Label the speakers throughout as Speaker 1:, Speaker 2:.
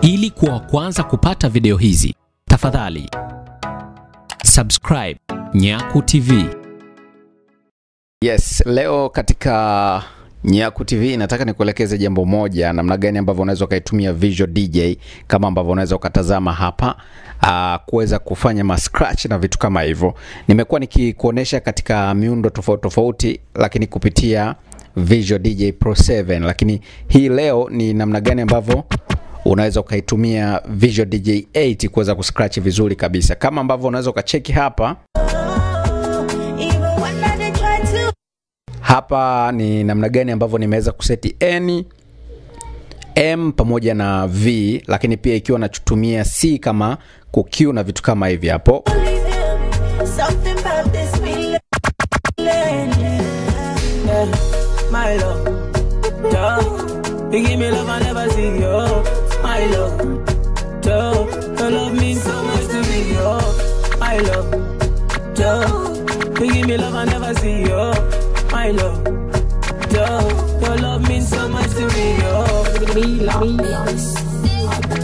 Speaker 1: Ili kuwa wa kwanza kupata video hizi, tafadhali subscribe Nyaku TV.
Speaker 2: Yes, leo katika Nyaku TV nataka nikuelekeze jambo moja, namna gani ambavyo unaweza ukaitumia Visual DJ kama ambavyo unaweza ukatazama hapa uh, kuweza kufanya ma scratch na vitu kama hivyo. Nimekuwa nikikuonesha katika miundo tofauti tofauti, lakini kupitia Visual DJ Pro 7, lakini hii leo ni namna gani ambavyo unaweza ukaitumia Visual DJ 8 kuweza kuscratch vizuri kabisa, kama ambavyo unaweza ukacheki hapa
Speaker 3: Even when I did try to
Speaker 2: hapa ni namna gani ambavyo nimeweza kuseti n m pamoja na v lakini pia ikiwa natumia c kama kuq na vitu kama hivi hapo
Speaker 3: leave him. Something about this feeling.
Speaker 4: Yeah, my love. Duh. You give me love I never see, yo. My love. Duh. Your love means so much to me, yo. My love. Duh. You give me love I never see, yo. My love. Duh. Your love means so much to me, yo. Me love.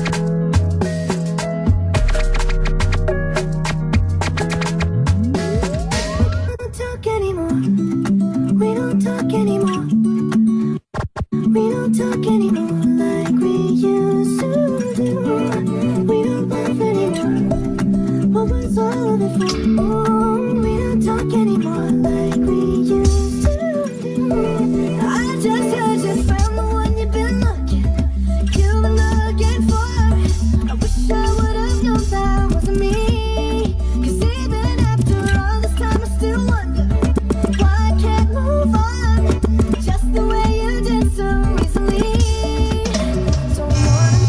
Speaker 3: We don't talk anymore. We don't talk anymore. We don't talk anymore like we used to do. We don't laugh anymore. What was all of it for? Oh, we don't talk anymore like we used to do. I just heard you found the one you've been looking. You've been looking for. I wish I would have known that wasn't me. 'Cause even after all this time, I still wonder why I can't move on. Just the way you did so easily. Don't wanna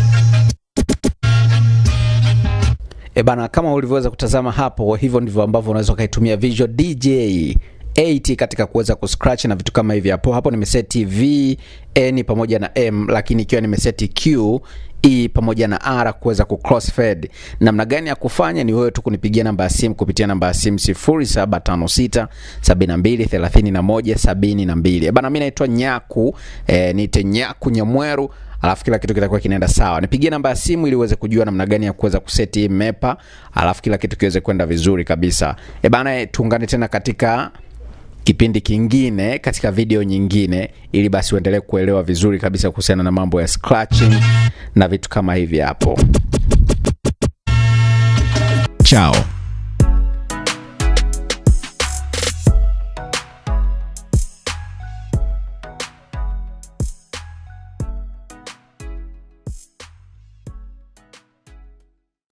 Speaker 2: e bana kama ulivyoweza kutazama hapo hivyo ndivyo ambavyo unaweza ukaitumia Visual DJ 8 katika kuweza kuscratch na vitu kama hivi hapo hapo nimeseti v n pamoja na m lakini ikiwa nimeseti q e pamoja na r kuweza ku crossfade namna gani ya kufanya ni wewe tu kunipigia namba ya simu kupitia namba ya simu 0756 72 31 72 Eh bana mimi naitwa nyaku eh, niite nyaku nyamweru alafu kila kitu kitakuwa kinaenda sawa nipigie namba ya simu ili uweze kujua namna gani ya kuweza kuseti hii mepa alafu kila kitu kiweze kwenda vizuri kabisa e bana tuungane tena katika kipindi kingine katika video nyingine ili basi uendelee kuelewa vizuri kabisa kuhusiana na mambo ya scratching na vitu kama hivi hapo
Speaker 5: Ciao.